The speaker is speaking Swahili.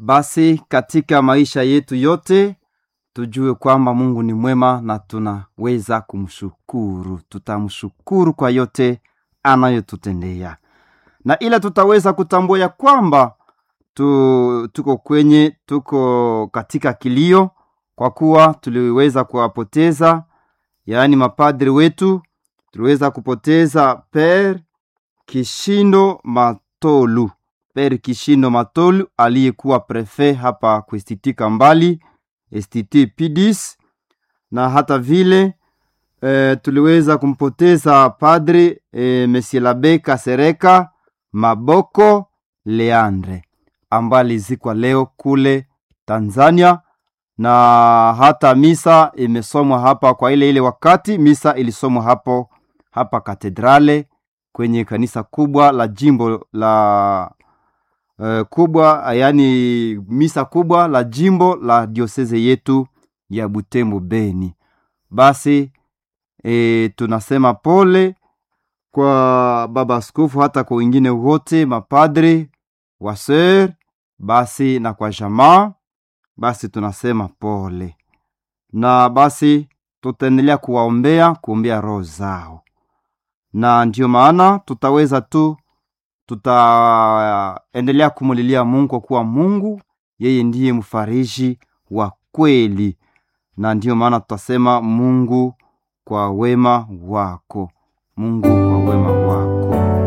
Basi katika maisha yetu yote tujue kwamba Mungu ni mwema na tunaweza kumshukuru. Tutamshukuru kwa yote anayotutendea, na ila tutaweza kutambua ya kwamba tu, tuko kwenye tuko katika kilio, kwa kuwa tuliweza kuwapoteza, yaani mapadri wetu. Tuliweza kupoteza Per Kishindo Matolu, Per Kishindo Matolu aliyekuwa prefe hapa kuistitika mbali STT Pidis, na hata vile e, tuliweza kumpoteza padre e, Monsieur l'Abbé Kasereka Maboko Leandre ambaye alizikwa leo kule Tanzania, na hata misa imesomwa hapa kwa ile ile wakati misa ilisomwa hapo hapa katedrale kwenye kanisa kubwa la jimbo la uh, kubwa yaani misa kubwa la jimbo la dioseze yetu ya Butembo Beni. Basi e, tunasema pole kwa baba askofu, hata kwa wengine wote mapadre waser, basi na kwa jamaa, basi tunasema pole, na basi tutaendelea kuwaombea, kuombea roho zao, na ndio maana tutaweza tu tutaendelea kumulilia Mungu kwa kuwa Mungu yeye ndiye mfariji wa kweli, na ndiyo maana tutasema Mungu kwa wema wako, Mungu kwa wema wako.